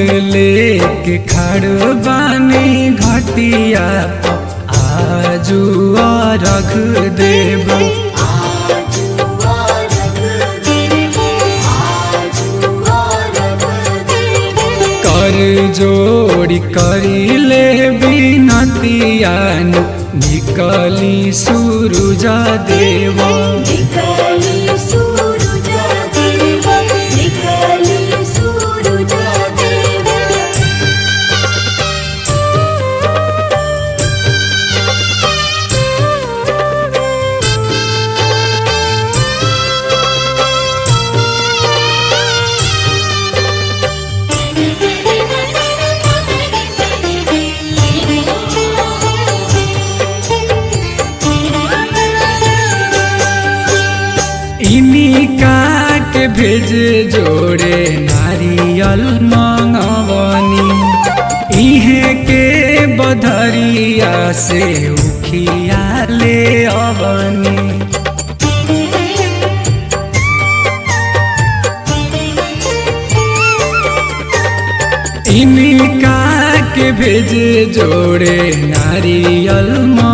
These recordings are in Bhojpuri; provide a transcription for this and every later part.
लेके खड़ बानी घटिया आजू रख देब कर जोड़ी करी ले बिनतियान निकली सूरज देव निकली सूरज देव निकली सूरज देव इनी काट भेज जोड़े नारियल मंगवनी इहे के बधरिया से उखिया ले अवनी इनका के भेज जोड़े नारियल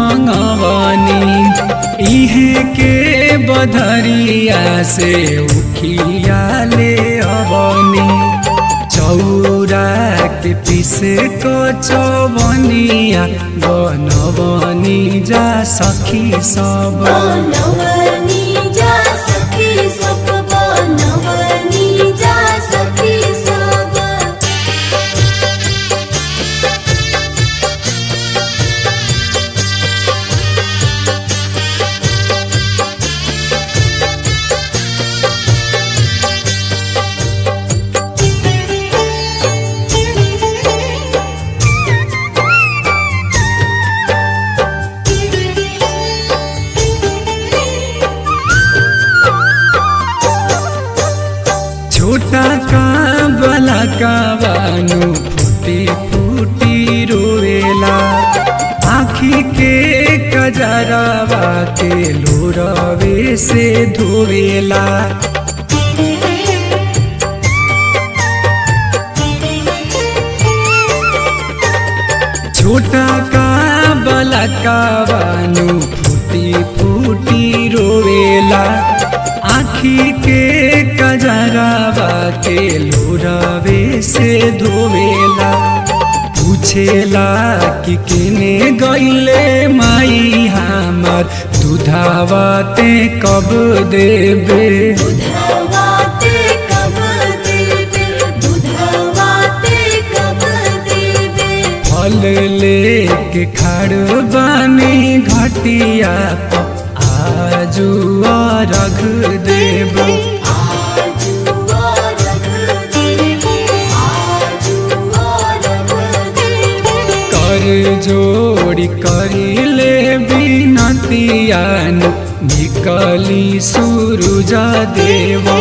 मंगवनी इहे के बधरिया से उखिया ले अवनी चौरा के पीसे को चौबनिया बनवनी जा सखी सब बनवनी जा सखी सब बनवनी जा सखी सब छोटा का बला का बानु फूटी फूटी रोवेला आखी के कजरावा के लोरवे से धोवेला छोटा का बला का बानु फूटी फूटी रोवेला आखी के कजरावा के लोरावे से धोवेला पूछेला कि केने गईले माई हमार दुधावा ते कब देबे दुधवाते कब देवे दुधवाते कब देवे फल लेके खड़ बानी घटिया आजू रख देब आजू रख देवे आजू रख देवे कर जोड़ी करी ले बिनतियान निकली सूरज देव